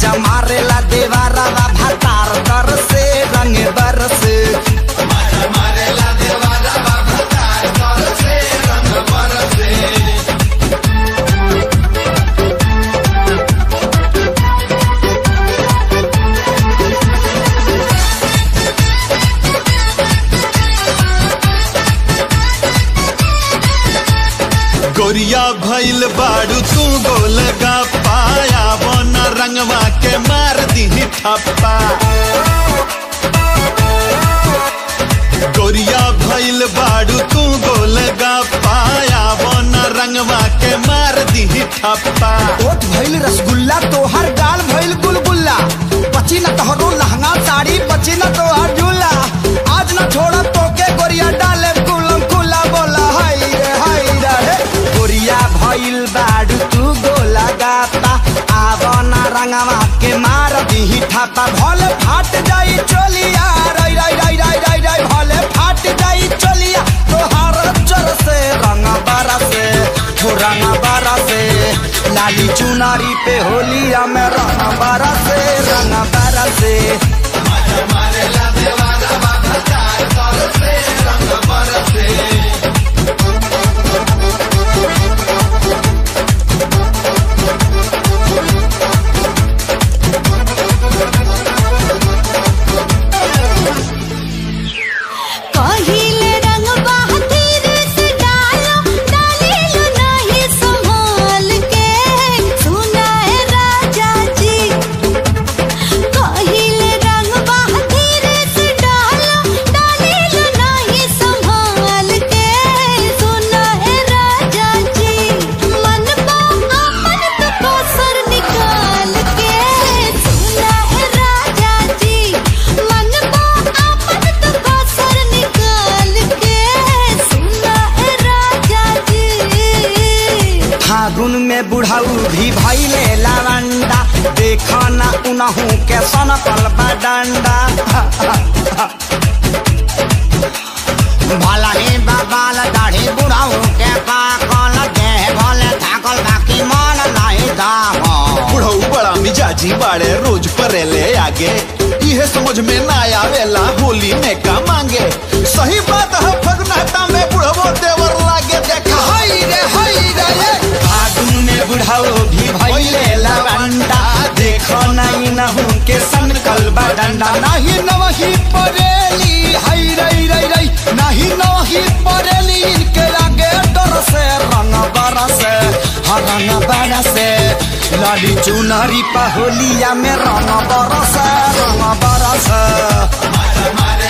मजा मारेला देवारा भातार तर से रंग बरस गोरिया भइल बाड़ू तू गोल पाया बन रंगवा के मार दी ठप्पा गोरिया भइल बाड़ू तू गोल पाया बन रंगवा के मार दी ठप्पा ओट भइल रसगुल्ला तोहर गाल भइल गुलगुल्ला बची न तोहरो लहंगा साड़ी बची न तोहर झूला आज न छोड़ तोके गोरिया डाले कुलम कुला बोला हाय रे हाय रे हे। गोरिया भइल बाडू तू गोला गाता आव न रंगवा के मार दीही ठापा भले फाट जाई चोलिया रई रई रई रई रई रई भले फाट जाई चोलिया तोहार चर से रंग बरसे हो रंग बरसे लाली चुनारी पे होलिया में रंग बरसे रंग बरसे कहिले रंग बहादुर से डालो डालिलो नहीं संभाल के सुना है राजा जी कहिले रंग बहादुर से डालो डालिलो नहीं संभाल के सुना है राजा जी मन को अपन तो कोसर निकाल के सुना है राजा जी मन को अपन तो कोसर निकाल के सुना है राजा जी फागुन में बुढ़ाऊ भी भैले लावंडा देखा ना उनहू के सनकल डंडा भला ही बाबाल दाढ़ी बुढ़ाऊ के पाकल देह भले थाकल बाकी मन नहीं दाम बुढ़ऊ बड़ा मिजाजी बाड़े रोज परेले आगे इहे समझ में ना आवेला होली में का मांगे सही बात है फगनाटा में बुढ़वो देवर लागे देखा हाय रे हाय रे रे फागुन में बुढ़ाऊ भी भैले लावंडा देखो नहीं नहू के सनकल डंडा नहीं नवही परेली हाय रे रे रे नहीं नवही परेली इनके आगे डर से रंग बरसे हर रंग बरसे लाली चुनरी पहोलिया में रंग बरसे रंग बरसे